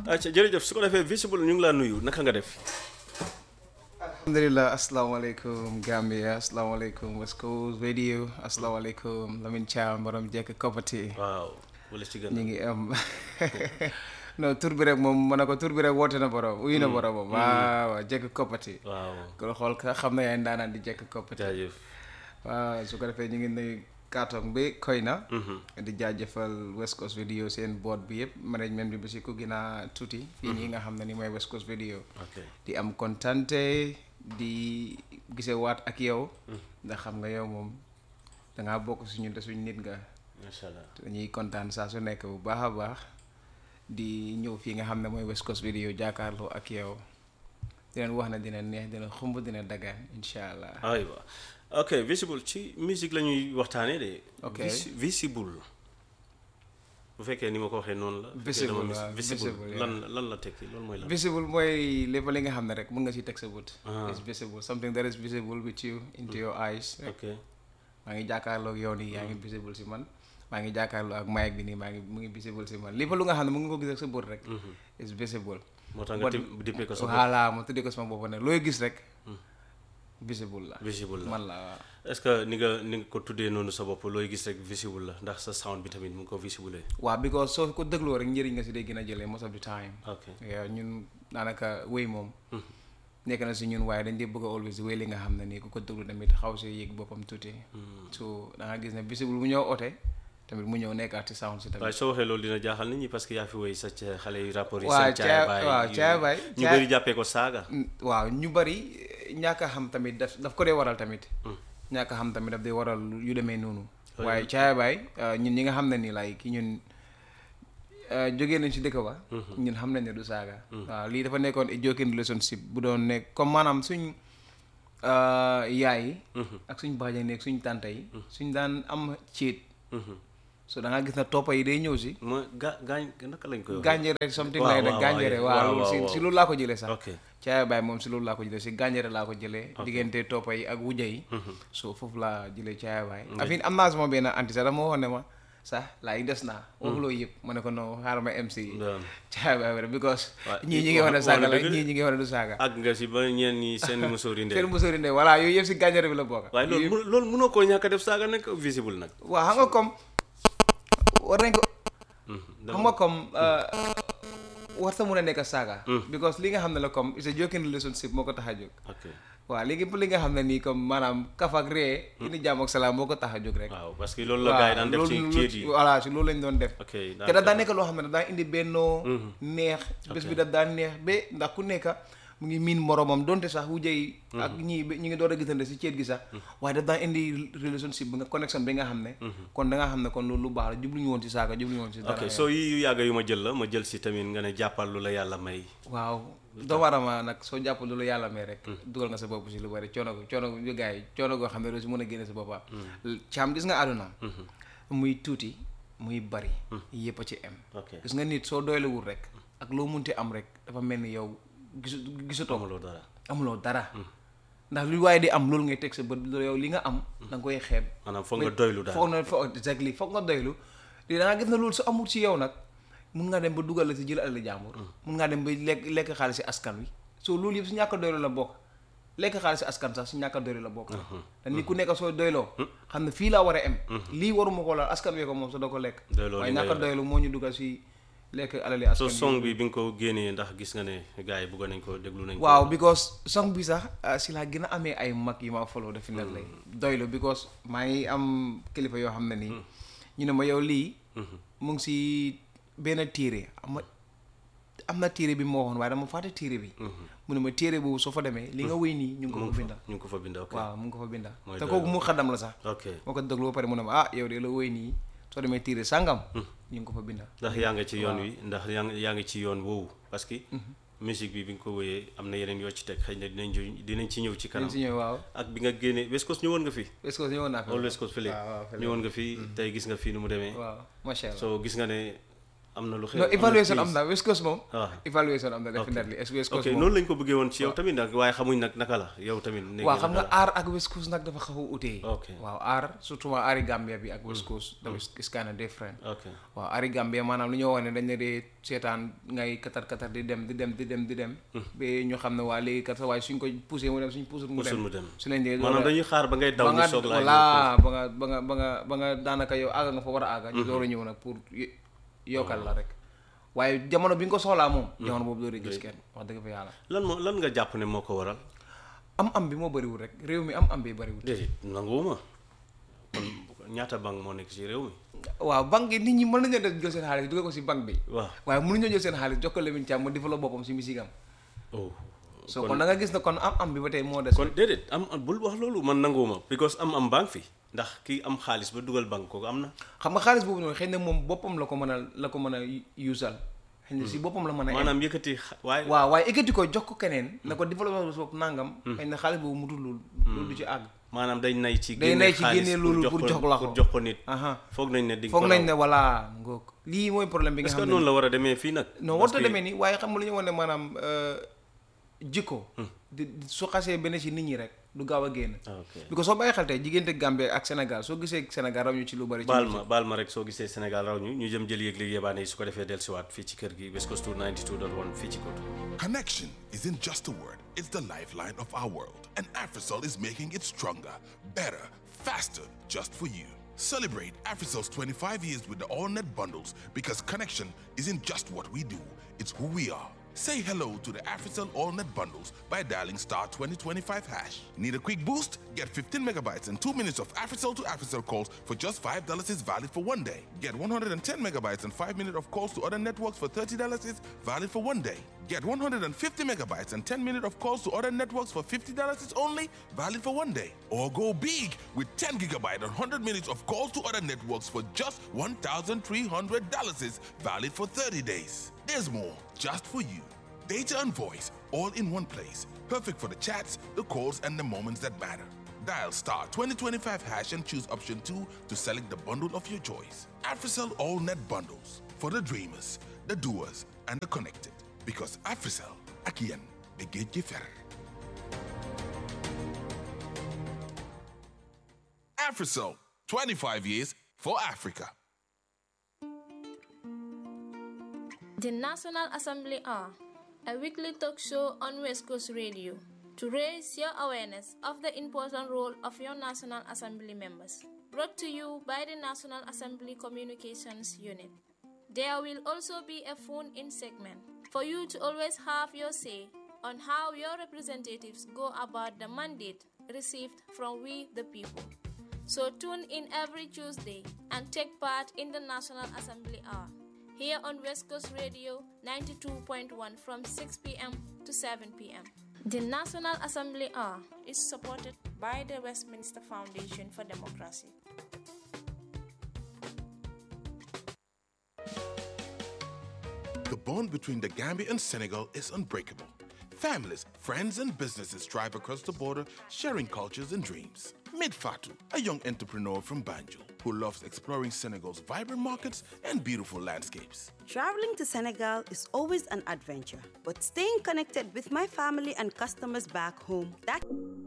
acca jërëjëf su ko defee visible ñu ngi laa nuyu naka nga def alhamdulillah asalaamaaleykum Gambia asalaamaaleykum West Coast Radio asalaamaaleykum Lamine Thiam borom jekk koppati waaw wala ci gën ñu ngi am non tur bi rek moom ma ne ko tur bi rek woote na borom uyu na boromam waaw waaw jekk koppati waaw ko xool ka xam na yaay ndaanaan di jekk koppati jaajëf waaw su ko defee ñu ngi nuyu kaatong bi koy na di jaajëfal West Coast Video seen board bi yëpp management bi ba si ku gën a tuuti fii nii nga xam ne ni mooy West Coast Video ok di am kontante di gise waat ak yow ndax xam nga yow moom dangaa bokk suñu te suñu nit nga macha allah te dañuy kontaan saa su nekk bu baax a baax di ñëw fii nga xam ne mooy West Coast Video jàkkaarloo ak yow di leen wax ne dina neex dina xumb dina dagaan incha allah aywa ok visible ci musique la ñuy waxtaanee de Ok. Vis- visible bu fekkee ni ma ko waxee noonu la bu fekkee Visible, dama mis- waaw, visible visible, lan lan la tekki loolu mooy lan visible mooy lépp li nga xam ne rek mën nga si teg sa bët Ah. it's visible something that is visible with you into your eyes ok maa ngi jàkkaarloo ak yow nii yaa ngi visible si man maa ngi jàkkaarloo ak mic bi nii maa ngi mu ngi visible si man lépp lu nga xam ne mu ngi ko gis ak sa bët rek it's visible moo tax nga What- tim- dippee ko sa bopp voilà ma tuddee ko sama bopp ne looy gis rek visible la visible la man la waaw est-ce que ni nga ni nga ko tuddee noonu sa bopp looy gis rek visible la ndax sa sound bi tamit mu ngi ko visible waaw because soo ko dégloo rek njëriñ nga si day gën a jëlee most of the time ok yow ñun daanaka wéy moom nekk na si ñun waaye dañ dee bëgg a always wéy li nga xam ne nii ku ko déglu tamit xaw see yëg boppam tuuti so da nga gis ne visible mu ñëw oote tamit mu ñëw nekkaat ci sound si waaye tamit soo waxee loolu dina jaaxal nit ñi parce que yaa fi woy sa ca- xale yu rapport yi Waaw, seen caaya Caaya- baay waaw, yu- Caaya Baay, ñu Caaya- bëri jàppee ko saaga Mm, waaw ñu bari ñàkk a xam tamit daf daf ko dee waral tamit ñàkk a xam tamit daf dee waral yu demee noonu waaye caaya baay uh, ñun ñi nga xam ne ni like ki ñun uh, jógee nañ si dëkk ba ñun xam nañ ne du saaga waaw lii dafa nekkoon a joking relationship bu doon nekk comme maanaam suñ uh, yaay yi ak suñ baaja nekk suñ tànta yi suñ daan am céet so da nga gis na toppa yi day ñëw si ma ga gaañ naka lañ koy waxee gànjere something Waaw, like that waaw, gànjere waaw, waaw waaw, si waaw. si loolu laa ko jëlee sax ok caaya baay moom si loolu laa ko jëlee si gànjare laa ko jëlee diggante toppa yi ak wujja yi so foofu laa jëlee caaya baay afin am naa sama benn anti sax dama waxoon ne ma sax laa yi des naa waxuloo yëpp ma ne ko non xaaral ma MC Daan. caaya baay bi rek because Waaw, ñii ñi ngi wax ne wax- saaga wax la na dëgg de. ñii ñi ngi wax ne du saaga àgg nga si ba ñeen ñi seen musóor yi seen ndee musóori ne voilà yooyu yëpp si gànjare bi la bokk waaye loolu mu- loolu mënoo koo ñàkk a def saaga nekk visible nag waaw xam nga comme war nañ ko xam nga comme war sa mun a nekk saaga because li nga xam ne la comme it's a joking relationship moo ko tax a jóg ok waaw léegi pour li nga xam ne nii comme maanaam kaf ak ree indi jàmm ak salaam moo ko tax a jóg rek waaw parce que loolu la gars yi daan def ci loolu- ceet yi voilà si loolu lañ doon def ok te daf daan nekk loo xam ne daf daan indi bennoo neex bés bi daf daan neex ba ndax ku nekk mu ngi miin moromam donte sax wujje yi ak ñii ba- ñu ngi door a gisante si ceet gi sax waaye daf daan indi relationship bi nga connexion bi nga xam ne kon da nga xam ne kon loolu lu baax la jubluñu woon si saaga jubluñu woon si dara ok soo yi yu yàgg yu ma jël la ma jël si tamit nga ne jàppal lu la yàlla may waaw doomu aadama nag soo jàpp lu la yàlla may rek dugal nga sa bopp si lu bari coono ko coono yu gars yi coono goo xam ne doo si mën a génne sa boppam caam gis nga àdduna muy tuuti muy bari yëpp a ci am ok gis nga nit soo doylewul rek ak loo munti am rek dafa mel ni yow gisu gisutoo amuloo dara amuloo dara ndax lu waaye di am loolu ngay teg sa bët yow li nga am da nga koy xeeb maanaam foog nga doylu daal foog na foog exactly foog nga doylu di da nga gis na loolu su amul ci yow nag mun ngaa dem ba dugal la si jël alal jàmbur mun ngaa dem ba lekk lekk xaalis si askan wi soo loolu yëpp si ñàkk a doylu la bokk lekk xaalis si askan sax si ñàkk a doylu la bokk te nit ku nekk soo doyloo xam ne fii laa war a em lii waruma ko laal askan wee ko moom sa doo ko lekk Doyloo waaye li nga ñàkk a yore. doylu moo ñu dugal si lekk alali so askan wi song bi bi nga ko génnee ndax gis nga ne gars yi bëgg nañ ko déglu nañ ko waaw because song bi sax ah, si laa gën a amee ay mag yi ma follow defi na lay doylu because maa ngi am kilifa yoo xam ne nii ñu ne ma yow lii mu ngi si benn téere am na am na téere bi moo waxoon waaye dama fàtte téere bi mu ne ma téere boobu soo fa demee li nga wéy nii ñu ngi ko fa binda ñu ngi ko fa bind ok waaw mu ngi ko fa binda Mooy te doylu. kooku mu xaddam la sax ok moo ko déglu ba pare mu ne ma ah yow de la wéy nii soo demee téere sàngam ñu ngi ko fa binda ndax yaa nga ci yoon wi ndax yaa ngi yaa ngi ci yoon woowu parce que musique bi bi nga ko wéyee am na yeneen yoo ci teg xëy na dinañ ju- dinañ ci ñëw ci kanam si ñëw waaw ak bi nga génnee West Coast ñëwoon nga fi est-ce que ñëwoon naa fi wala West Coast fële waaw waaw fële. ñëwoon nga fi tey gis nga fii nu mu demee waaw macha allah so gis nga ne am na lu xew non am na évaluation am crise. na West Coast moom Ah. évaluation am na definitely est West Coast ok moom noonu lañ ko bëggee woon ci yow tamit nag waaye xamuñ nag naka la yow tamit néegi waaw xam nga naka la. aar ak West Coast nag dafa xaw a utee Ok. waaw aar surtout waa aari Gambia bi ak West Coast dafa is kind of different ok waaw aari Gambia maanaam lu ñoo wax ne dañ la dee seetaan ngay katar katar di dem di dem di dem di dem ba ñu xam ne waa léegi kat sa waaye suñ ko poussé mu dem suñ poussé mu Poussé dem mu dem. su leen dee maanaam dañuy xaar ba ngay daw ba ñu nga soog laa voilà ba nga ba nga ba nga ba nga daanaka yow àgga nga fa war a àgga ñu door a ñëw nag pour y- yokkal la rek waaye jamono bi nga ko soxlaa moom jamono boobu doo dee gis kenn wax dëgg fa yàlla lan moo lan nga jàpp ne moo ko waral am am bi moo bëriwul rek réew mi am am bi bëriwul déedéet nanguwuma kon ñaata banque moo nekk ci réew mi waaw banque yi nit ñi mën nañoo def jël seen xaalis dugal ko si banque bi waaw waaye mënuñoo jël seen xaalis jox ko Lamine Thiam mu développe boppam si misigam oh so kon da nga gis ne kon am am bi ba tey moo des kon déedéet am am bul wax loolu man nanguwuma because am am banque fi ndax kii am xaalis ba dugal banque kooku am na xam nga xaalis boobu noonu xëy na moom boppam la ko mën a la ko mën a usal xëy na si boppam la mën a maanaam yëkkati xa- waaye waaw waaye ekkati ko jox ko keneen na ko développement bopp nangam xëy na xaalis boobu mu dul loolu loolu du ci àgg maanaam day nay ci day génne nay ci xaalis génne loolu pour jox la ko pour jox ko nit aha foog nañ ne di nga foog ko nañ raw. ne voilà ngoog lii mooy problème bi nga est-ce que xam ne noonu la war a demee fii nag non warta demee nii waaye xam nga lu ñu wane maanaam euh, jikko di di- su xasee benn ci nit ñi rek du gaaw a génn ok because soo bàyyi xel tey diggante Gambie ak Sénégal soo gisee Sénégal raw ñu ci lu bari ci baal ma baal ma rek soo gisee Sénégal raw ñu ñu jëm jël yëg-yëg yebaane yi su ko defee dellusiwaat fii ci kër gi West Coast 92.1 fii ci Kotu Connection isn't just a word, it's the lifeline of our world. And Africell is making it stronger, better, faster, just for you. Celebrate Africell's 25 years with the AllNet bundles because connection isn't just what we do, it's who we are. Say hello to the Africell AllNet bundles by dialing star 2025 hash. Need a quick boost? Get 15 megabytes and 2 minutes of Africell to Africell calls for just $5 is valid for one day. Get 110 megabytes and 5 minutes of calls to other networks for $30 is valid for one day. Get 150 megabytes and 10 minutes of calls to other networks for $50 is only valid for one day. Or go big with 10 gigabyte and 100 minutes of calls to other networks for just $1,300 is valid for 30 days. There's more just for you. Data and voice all in one place. Perfect for the chats, the calls, and the moments that matter. Dial star 2025 hash and choose option 2 to select the bundle of your choice. Africell All Net Bundles for the dreamers, the doers, and the connected. Because Africell, Akian, Begej Fer. Africell, 25 years for Africa. The National Assembly are a weekly talk show on West Coast Radio to raise your awareness of the important role of your National Assembly members. Brought to you by the National Assembly Communications Unit. There will also be a phone in segment for you to always have your say on how your representatives go about the mandate received from we the people. So tune in every Tuesday and take part in the National Assembly Hour here on West Coast Radio 92.1 from 6 p.m. to 7 p.m. The National Assembly Hour is supported by the Westminster Foundation for Democracy. The bond between the Gambia and Senegal is unbreakable. Families, friends, and businesses drive across the border, sharing cultures and dreams. Meet Fatou, a young entrepreneur from Banjul who loves exploring Senegal's vibrant markets and beautiful landscapes. Traveling to Senegal is always an adventure, but staying connected with my family and customers back home, that